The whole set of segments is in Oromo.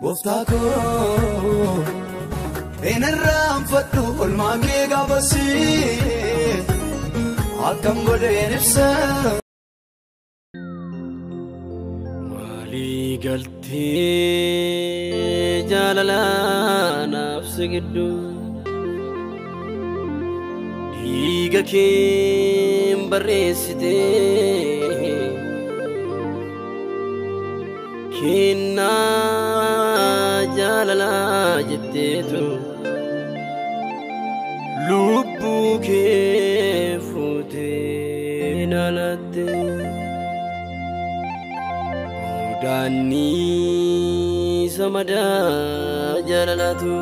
gooftaa koo hin irraanfadhu olmaa kee gaafasii akkam godheen ibsa. Maalii galtee jaalalaa naafsa gidduu dhiiga keen barreessitee kennaa jaalalaa jetteetu lubbuu kee fuutee naalattee. Daandii samadaa jaalalatu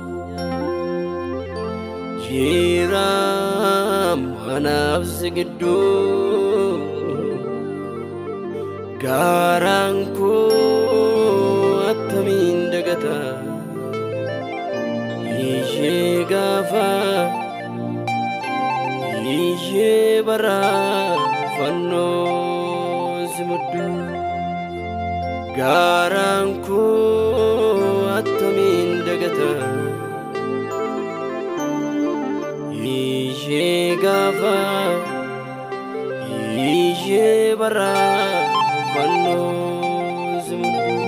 jira manaaf si gidduu gaaraan koo attamiin dagata ishee gaafa ishee baraa fannoo si mudduu. gaaraan koo attamiin dagata ishee gaafa ishee baraa fannoo si mudduu.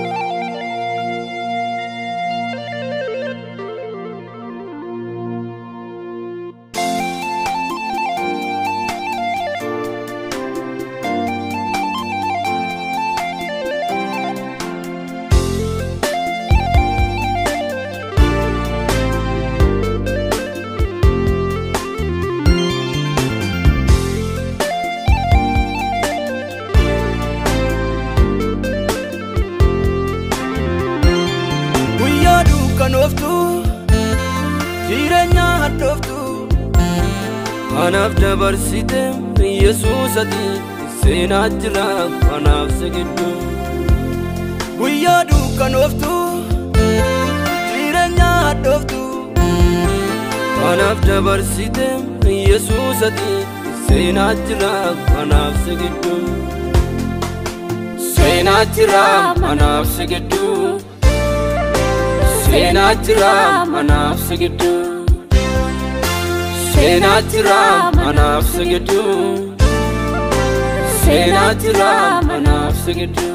guyyaa dukkanooftu jireenya hadhooftu anaaf dabarsite yesuusati seenaa jira anaaf si gidduu guyyaa dukkanooftu jireenya hadhooftu anaaf dabarsite yesuusati seenaa jira anaaf si gidduu seenaa jira anaaf si gidduu seenaa jira manaaf si gidduu seenaa jira manaaf si gidduu seenaa jira manaaf si gidduu.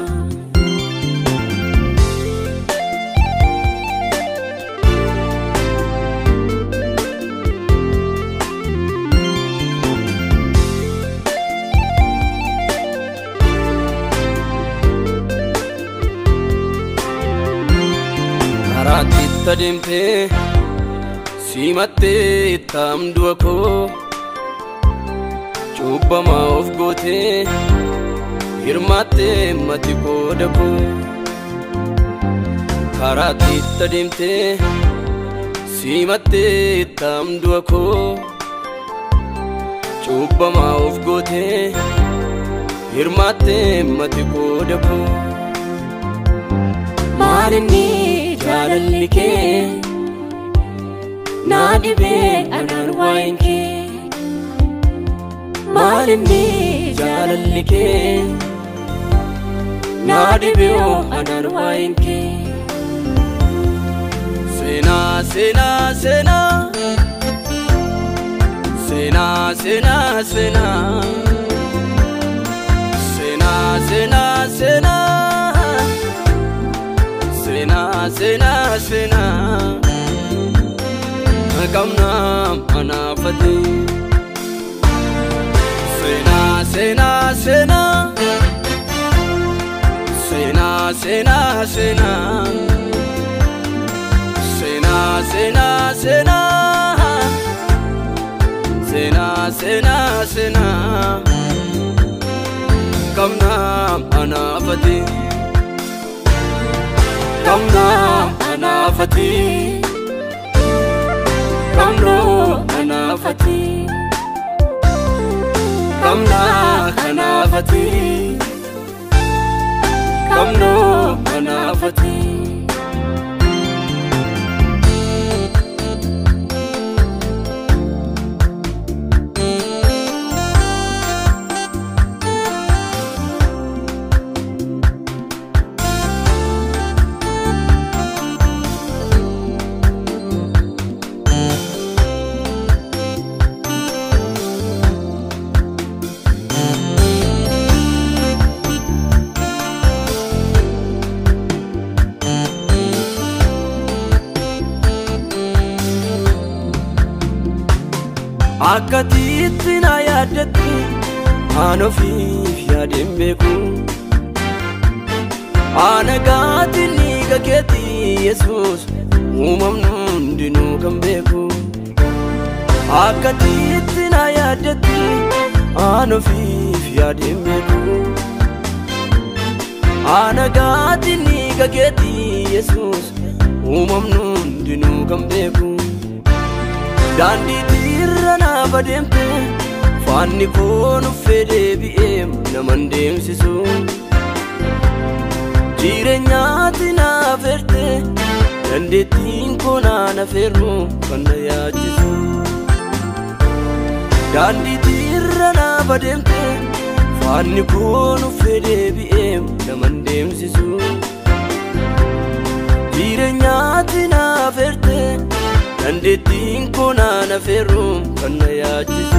karaatti itti adeemtee simattee itti hamdu'a koo cubbamaa of gootee hirmaattee mati qooda koo karaatti itti adeemtee simattee itti hamdu'a koo cubbamaa of gootee hirmaattee mati qooda koo. maalinni jaalalli kee naa dhibee anaan waa'een kee maalinni jaalalli kee naa dhibee anaan waa'een kee Seenaa seenaa seenaa seenaa seenaa seenaa seenaa seenaa seenaa seenaa seenaa seenaa qabnaa manaafate seenaa seenaa seenaa seenaa seenaa seenaa seenaa seenaa seenaa seenaa seenaa seenaa qabnaa manaafate qabnaa manaafate qabnoo manaafate qabnaa kanaafate qabnoo manaafate. akka tiitti na yaadatti aan ofiif yaadeen beeku ana gaatiin dhiiga keetti yesus uumamnu hundinuu kan beeku akka tiitti na yaadatti aan ofiif yaadeen beeku ana gaatiin dhiiga keetti yesus uumamnu hundinuu kan beeku daandii irra naaf adeemte faanni koo nuffee deebi'ee naman deemsisu jireenyaatti naaf erte dandeettiin koo naan afeerru kan na yaachisu daandii irra naaf adeemte faanni koo nuffee deebi'ee naman deemsisu jireenyaatti naaf erte dandeettiin koo naan afeerru kan na yaachisu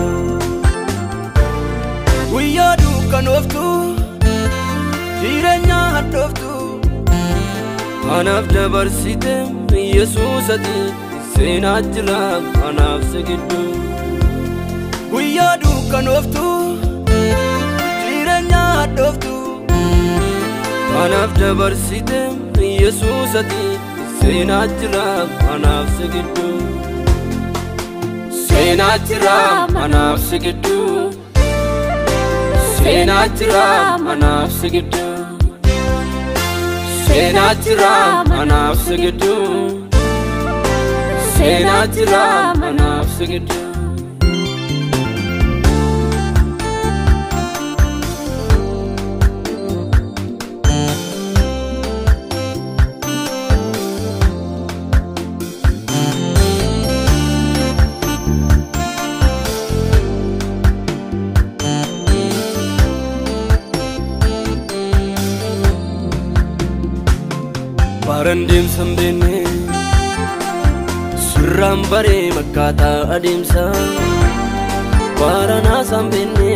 guyyaa dukkanooftu jireenya hadhooftu anaaf dabarsite yesuus ati seenaa jira anaaf si gidduu guyyaa dukkanooftu jireenya hadhooftu anaaf dabarsite yesuus ati seenaa jira anaaf si gidduu seenaa jira anaaf si gidduu seenaa jira anaaf si gidduu seenaa jira anaaf si gidduu seenaa jira anaaf si gidduu Baran deemsan beenne surraan baree makkaataa adeemsa Baranaasan beenne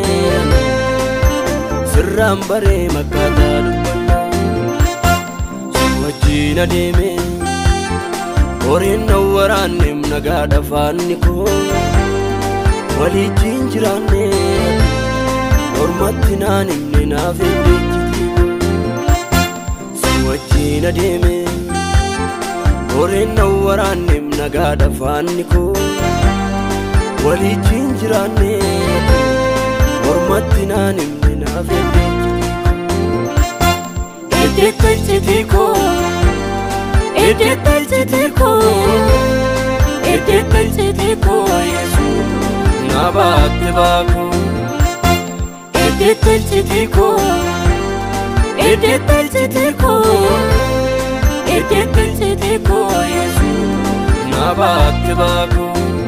sirraan baree makkaataa dubbanna Si wajjin adeeme horiin na waraanneem nagaadha faanni koo waliijjiin jiraanne ormatti naan himne naaf hin beekiti wajjin adeeme horeen na waraanneem nagaadha faanni koo waliijjiin jiraanne ormatti naan himne naaf hin Eddeetta iccitii koo Eddeetta iccitii koo Eddeetta iccitii koo Yesuus na baatte baakoo Eddeetta iccitii koo Eddeetta iccitii koo Eddeetta iccitii koo Yesuus na baatte baakoo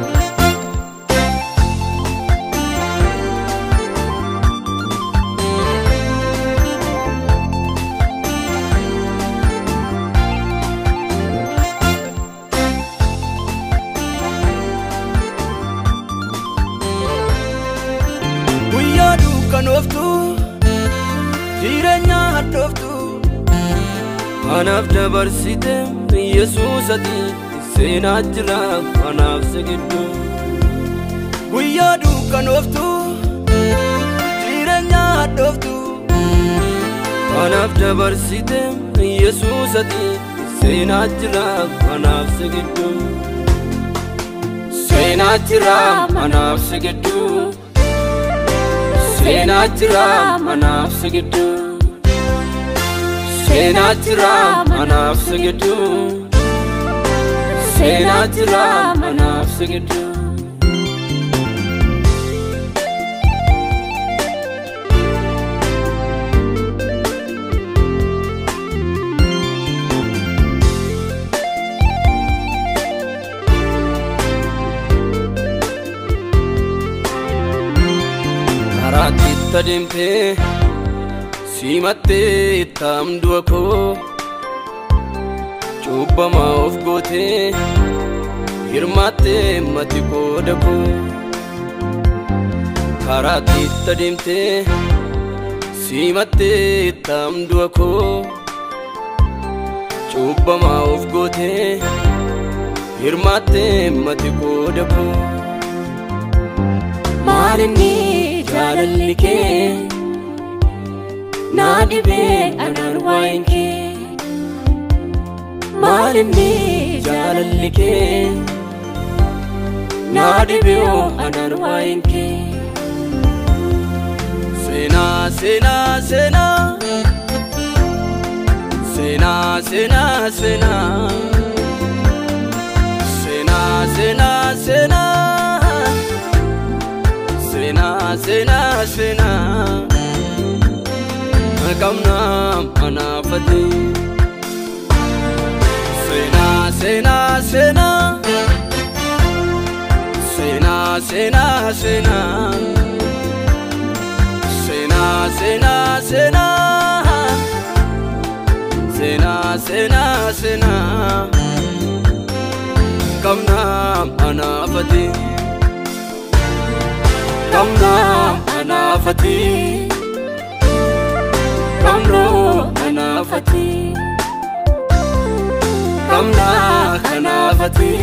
guyyaa dukkanooftu jireenya hadhooftu anaaf dabarsite yesuus ati seenaa jira anaaf si gidduu guyyaa dukkanooftu jireenya hadhooftu anaaf dabarsite yesuus ati seenaa jira anaaf si gidduu seenaa jira anaaf si gidduu seenaa jira anaaf si gidduu seenaa jira anaaf si gidduu seenaa jira anaaf si gidduu karaatti itti adeemtee simattee itti amdu'a koo cubbamaa of gootee hirmaattee mati qooda koo karaatti itti adeemtee simattee itti amdu'a koo cubbamaa of gootee hirmaattee mati qooda koo maalinni jaalalli kee naa dhibee anaan waa'een kee maalinni jaalalli kee naa dhibee anaan waa'een kee Seenaa seenaa seenaa Seenaa seenaa seenaa Seenaa seenaa seenaa Seenaa seenaa seenaa Kamnaa manaafate Seenaa seenaa seenaa Seenaa seenaa seenaa Seenaa seenaa seenaa Seenaa seenaa seenaa Kamnaa manaafate Kamnaa manaafate Kamnoo manaafate Kamnaa kanaafate